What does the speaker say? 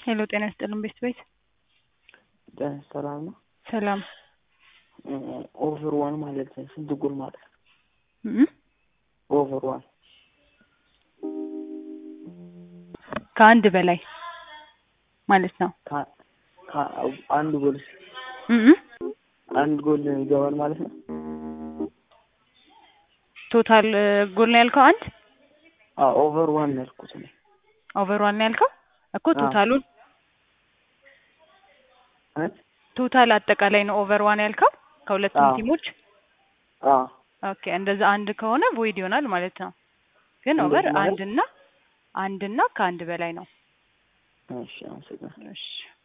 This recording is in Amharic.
ሄሎ ጤና ይስጥልን ቤት ቤት ጤና ሰላም ነው። ሰላም ኦቨር ዋን ማለት ስንት ጎል ማለት ነው? እም? ኦቨር ዋን ከአንድ በላይ ማለት ነው። ከ- ከ- አንድ ጎል እም? አንድ ጎል ይገባል ማለት ነው። ቶታል ጎል ነው ያልከው አንድ አዎ ኦቨር ዋን ነው ያልኩት እኔ። ኦቨር ዋን ነው ያልከው እኮ አዎ። ቶታሉን እ? ቶታል አጠቃላይ ነው ኦቨር ዋን ያልከው ከሁለቱም አዎ። ቲሞች አዎ ኦኬ እንደዛ አንድ ከሆነ ቮይድ ይሆናል ማለት ነው። ግን እንደዚህ ኦቨር ማለት- አንድና አንድና ከአንድ በላይ ነው። እሺ አመሰግናለሁ። እሺ